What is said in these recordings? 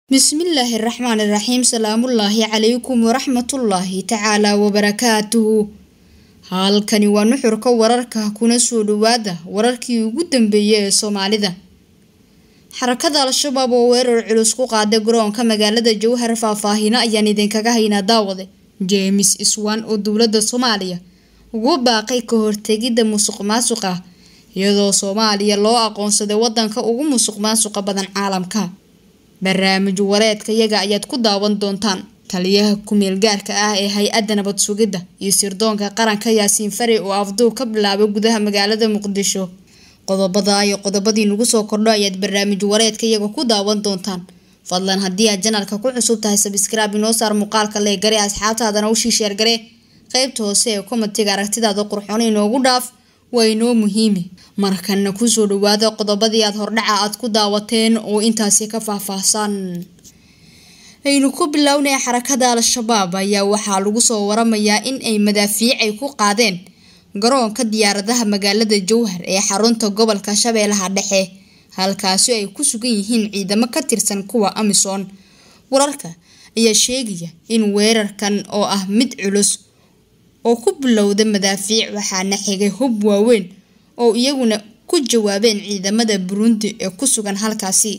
bismillaahi raxmaani raxiim salaamullaahi calaykum waraxmatullaahi tacaalaa wabarakaatuhu halkani waa nuxurka wararka kuna soo dhawaada wararkii ugu dambeeyay ee soomaalida xarakada al-shabaab oo weerar culus ku qaaday garoonka magaalada jowhar faahfaahino ayaan idinkaga haynaa daawade jeemis iswan oo dowladda soomaaliya ugu baaqay ka hortegidda musuq maasuqa iyadoo soomaaliya loo aqoonsaday wadanka ugu musuq maasuqa badan caalamka barnaamij wareedka yaga ayaad ku daawan doontaan taliyaha ku-meel gaarka ah ee hay-adda nabad sugidda iyo sirdoonka qaranka yaasiin fari oo afduub ka bilaabay gudaha magaalada muqdisho qodobada iyo qodobadii nagu soo kordho ayaad barnaamij wareedka iyaga ku daawan doontaan fadlan haddii aad janalka ku cusub tahay sabskrib inoo saar muuqaalka lee gare asxaabtaadana u shiisheer gare qeybta hoose ee komatiga aragtidaada qurxoon inoogu dhaaf waa inoo muhiimi markana kusoo dhawaada qodobadii aad hordhaca aad ku daawateen oo intaasi ka faahfaahsan aynu ku bilownay xarakada al-shabaab ayaa waxaa lagu soo waramayaa in ay madaafiicay ku qaadeen garoonka diyaaradaha magaalada jowhar ee xarunta gobolka shabeellaha dhexe halkaasi ay ku sugan yihiin ciidamo ka tirsan kuwa amisom wararka ayaa sheegaya in weerarkan oo ah mid culus oo ku bilowda madaafiic waxaana xigay hub waaweyn oo iyaguna ku jawaabeen ciidamada burundi ee ku sugan halkaasi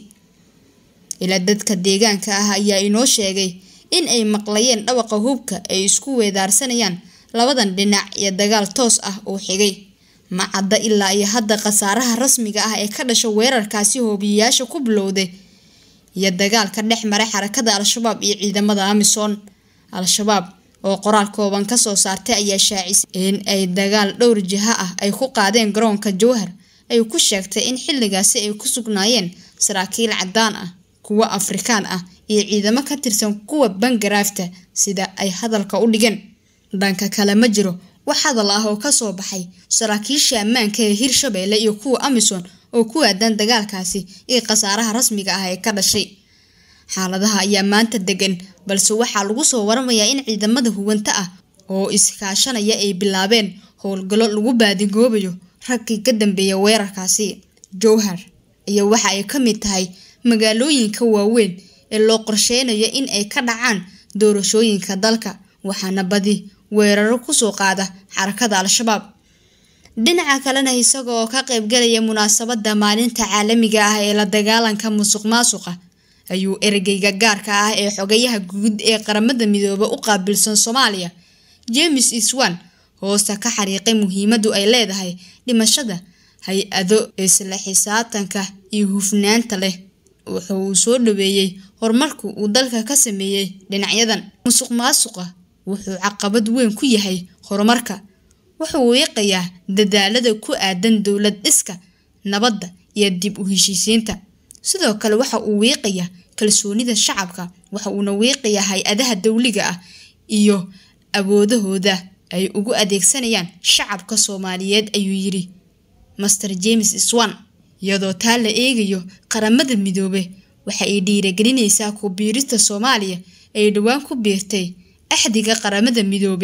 ilaa dadka deegaanka ah ayaa inoo sheegay in ay maqlayeen dhawaqa hubka ay isku weedaarsanayaan labadan dhinac iyo dagaal toos ah oo xigay ma cadda ilaa iyo hadda khasaaraha rasmiga ah ee ka dhasha weerarkaasi hoobiyayaasha ku bilowday iyo dagaalka dhex maray xarakada al-shabaab iyo ciidamada amisom al-shabaab oo qoraal kooban kasoo saartay ayaa shaacisay in ay dagaal dhowr jiha ah ay ku qaadeen garoonka jowhar ay ku sheegtay in xilligaasi ay ku sugnaayeen saraakiil cadaan ah kuwa afrikaan ah iyo ciidamo ka tirsan kuwa bangaraafta sida ay hadalka u dhigeen dhanka kale ma jiro wax hadal ah oo kasoo baxay saraakiisha ammaanka ee hirshabeelle iyo kuwa amisom oo ku aadan dagaalkaasi iyo khasaaraha rasmiga ah ee ka dhashay xaaladaha ayaa maanta degan balse waxaa lagu soo waramayaa in ciidamada huwanta ah oo iskaashanaya ay bilaabeen howlgallo lagu baadigoobayo raggii ka dambeeya weerarkaasi jowhar iyo waxa ay ka mid tahay magaalooyinka waaweyn ee loo qorsheynayo in ay ka dhacaan doorashooyinka dalka waxaana badi weeraro kusoo qaada xarakada al-shabaab dhinaca kalena isaga oo ka qaybgalaya munaasabada maalinta caalamiga ah ee la dagaalanka musuq maasuqa ayuu ergeyga gaarka ah ee xogayaha guud ee qaramada midoobe u qaabilsan soomaaliya james iswan hoosta ka xariiqay muhiimadu ay leedahay dhimashada hay-ado isla xisaabtanka iyo hufnaanta leh wuxu uu soo dhaweeyey horumarku uu dalka ka sameeyey dhinacyadan musuq maasuqa wuxuu caqabad weyn ku yahay horumarka wuxuu wiiqayaa dadaalada ku aadan dowlad dhiska nabadda iyo dib u heshiisiinta sidoo kale waxa uu wiiqayaa kalsoonida shacabka waxa uuna wiiqayaa hay-adaha dowliga ah iyo awoodahooda ay ugu adeegsanayaan shacabka soomaaliyeed ayuu yidhi master james swan iyadoo taa la eegayo qaramada midoobe waxa ay dhiiragelinaysaa ku biirista soomaaliya ay dhowaan ku biirtay axdiga qaramada midoobe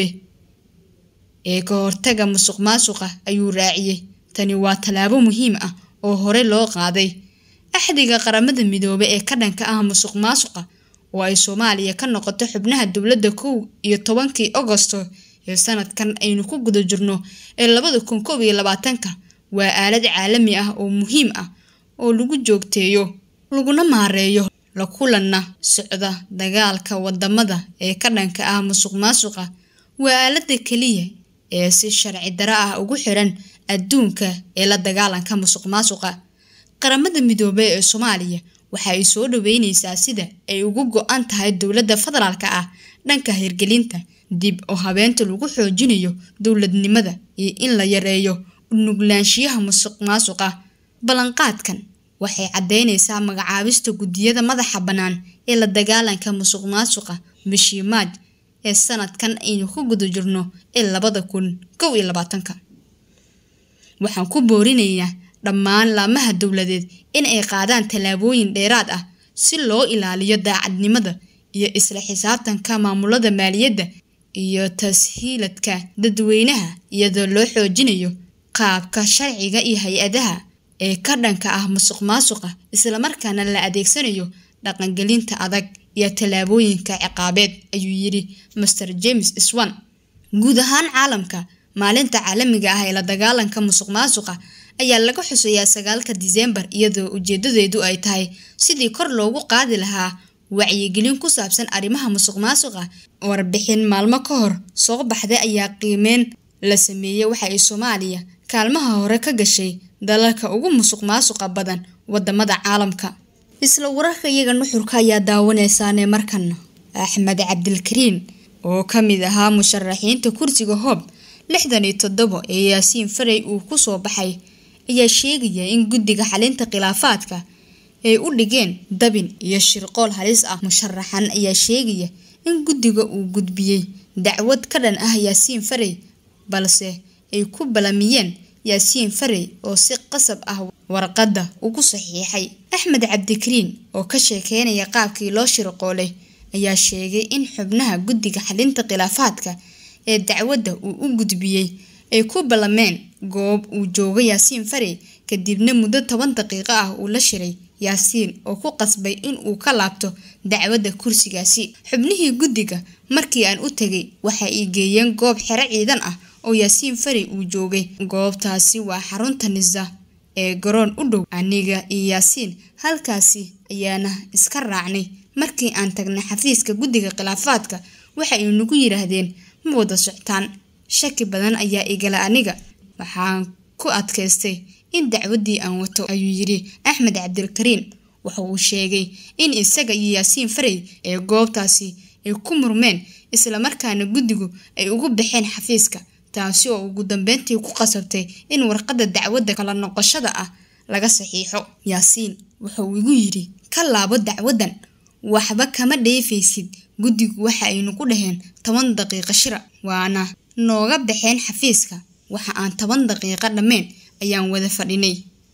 ee ka hortaga musuq maasuqa ayuu raaciyey tani waa tallaabo muhiim ah oo hore loo qaaday axdiga qaramada midoobe ee ka dhanka ah musuq maasuqa oo ay soomaaliya ka noqoto xubnaha dowladda kow iyo tobankii agosto ee sanadkan aynu ku guda jirno ee labada kun koob iyo labaatanka waa aalad caalami ah oo muhiim ah oo lagu joogteeyo laguna maareeyo la kulanna socda dagaalka wadamada ee ka dhanka ah musuq maasuqa waa aalada keliya ee si sharci daro ah ugu xiran adduunka ee la dagaalanka musuq maasuqa qaramada midoobey ee soomaaliya waxa ay soo dhaweyneysaa sida ay ugu go-an tahay dowladda federaalka ah dhanka hirgelinta dib oo habeenta lagu xoojinayo dowladnimada iyo in la yareeyo unuglaanshiyaha musuq maasuqa ballanqaadkan waxay caddeyneysaa magacaabista guddiyada madaxa bannaan ee la dagaalanka musuq maasuqa bishii maaj ee sanadkan aynu ku guda jirno ee labada kun kow iyo labaatanka waxaan ku boorinaynaa dhammaan laamaha dowladeed in ay qaadaan tallaabooyin dheeraad ah si loo ilaaliyo daacadnimada iyo isla xisaabtanka maamulada maaliyadda iyo tashiiladka dadweynaha iyadoo loo xoojinayo qaabka sharciga iyo hay-adaha ee ka dhanka ah musuq maasuqa islamarkaana la adeegsanayo dhaqangelinta adag iyo tallaabooyinka ciqaabeed ayuu yidhi master james swan guud ahaan caalamka maalinta caalamiga ah ee la dagaalanka musuq maasuqa ayaa laga xuseeyaa sagaalka diseembar iyadoo ujeedadeedu ay tahay sidii kor loogu qaadi lahaa wacyigelin ku saabsan arrimaha musuq maasuqa warbixin maalmo ka hor soo baxday ayaa qiimeyn la sameeyey waxa ay soomaaliya kaalmaha hore ka gashay dalalka ugu musuq maasuqa badan wadamada caalamka isla wararka iyaga nuxurka ayaa daawaneysaane markan axmed cabdilkariin oo ka mid ahaa musharaxiinta kursiga hoob lixdan iyo toddobo ee yaasiin farey uu kusoo baxay ayaa sheegaya in guddiga xalinta khilaafaadka ay u dhigeen dabin iyo shirqool halis ah musharaxan ayaa sheegaya in guddiga uu gudbiyey dacwad ka dhan ah yaasiin farey balse ay ku balamiyeen yaasiin farey oo si qasab ah warqadda ugu saxiixay axmed cabdikariin oo ka sheekeynaya qaabkii loo shirqoolay ayaa sheegay in xubnaha guddiga xalinta khilaafaadka ee dacwadda uu u gudbiyey ay ku ballameen goob uu jooga yaasiin farey kadibna muddo toban daqiiqo ah uu la shiray yaasiin oo ku qasbay in uu ka laabto dacwadda kursigaasi xubnihii guddiga markii aan u tegay waxa ay geeyeen goob xero ciidan ah oo yaasiin farey uu joogay goobtaasi waa xarunta nisa ee garoon u dhow aniga iyo yaasiin halkaasi ayaana iska raacnay markii aan tagnay xafiiska guddiga khilaafaadka waxa ay nagu yidhaahdeen ma wada soctaan shaki badan ayaa igala aniga waxaan ku adkaystay in dacwaddii aan wato ayuu yidhi axmed cabdilkariin waxa uu sheegay in isaga iyo yaasiin farey ee goobtaasi ay ku murmeen islamarkaana guddigu ay ugu baxeen xafiiska taasi oo ugu dambeyntii ku qasabtay in warqadda dacwadda kala noqoshada ah laga saxiixo yaasiin wuxuu igu yidhi ka laabo dacwaddan waxba kama dheefaysid guddigu waxa aynu ku dhaheen toban daqiiqo shira waana nooga baxeen xafiiska waxa aan toban daqiiqo dhammeyn ayaan wada fadhinay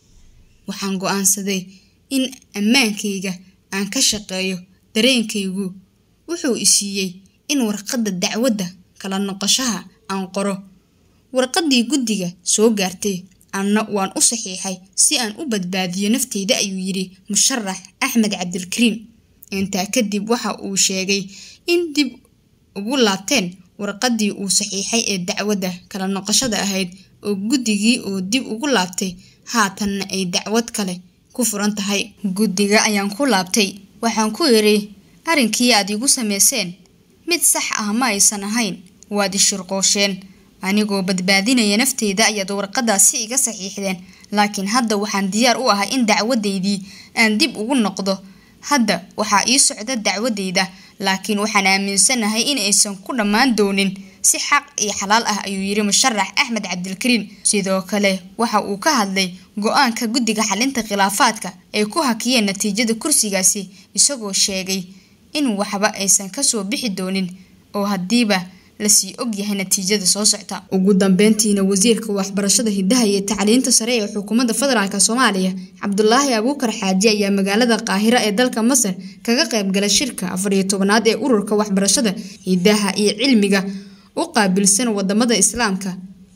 waxaan go-aansaday in ammaankayga aan ka shaqeeyo dareenkaygu wuxuu isiiyey in warqadda dacwadda kala noqoshaha aan qoro warqaddii guddiga soo gaartay anna waan u saxiixay si aan u badbaadiyo nafteyda ayuu yidhi musharax axmed cabdilkariin intaa kadib waxa uu sheegay in dib ugu laabteen warqaddii uu saxiixay ee dacwadda kala noqoshada ahayd oo guddigii oo dib ugu laabtay haatanna ay dacwad kale ku furan tahay guddiga ayaan ku laabtay waxaan ku idhi arrinkii aad igu samayseen mid sax ah ma aysan ahayn waad ishirqoosheen anigoo badbaadinaya nafteyda ayaad warqadaasi iga saxiixdeen laakiin hadda waxaan diyaar u ahay in dacwadaydii aan dib ugu noqdo hadda waxaa ii socda dacwadeyda laakiin waxaan aaminsanahay in aysan ku dhammaan doonin si xaq iyo xalaal ah ayuu yidhi musharax axmed cabdilkariin sidoo kale waxa uu ka hadlay go-aanka guddiga xalinta khilaafaadka ay ku hakiyeen natiijada kursigaasi isagoo sheegay in waxba aysan kasoo bixi doonin oo haddiiba lasii ogyahay natiijada soo socta ugu dambeyntiina wasiirka waxbarashada hidaha iyo tacliinta sare ee xukuumadda federaalk soomaaliya cabdulaahi abuukar xaaji ayaa magaalada qaahira ee dalka masar kaga qaybgalay shirka afariyo tobanaad ee ururka waxbarashada hidaha iyo cilmiga u qaabilsan wadamada islaamka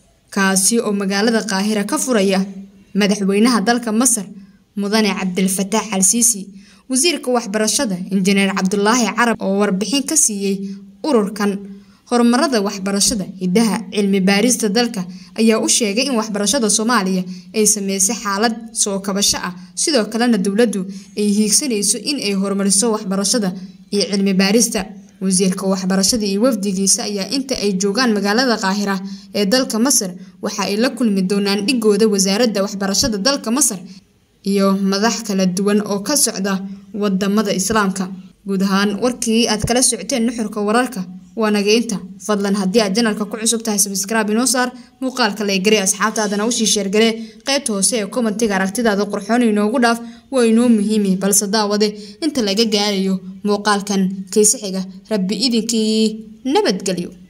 kaasi oo magaalada qaahira ka furaya madaxweynaha dalka masar mudane cabdilfataax al siisi wasiirka waxbarashada injineer cabdulaahi carab oo warbixin ka siiyey ururkan horumarada waxbarashada hidaha cilmi baarista dalka ayaa u sheegay in waxbarashada soomaaliya ay sameysay xaalad soo kabasho ah sidoo kalena dowladdu ay hiigsanayso in ay horumariso waxbarashada iyo cilmi baarista wasiirka waxbarashada iyo wafdigiisa ayaa inta ay joogaan magaalada qaahira ee dalka masar waxa ay la kulmi doonaan dhigooda wasaaradda waxbarashada dalka masar iyo madax kala duwan oo ka socda wadamada islaamka guud ahaan warkii aad kala socoteen nuxurka wararka waa nageynta fadlan haddii aad janalka ku cusub tahay sabskraibe inoo saar muuqaalka laygare asxaabtaadana usii sheergale qaybta hoose ee kommentiga aragtidaada qurxoon inoogu dhaaf waa inoo muhiimi balse daawade inta laga gaarayo muuqaalkan kaysixiga rabbi idinkii nabadgelyo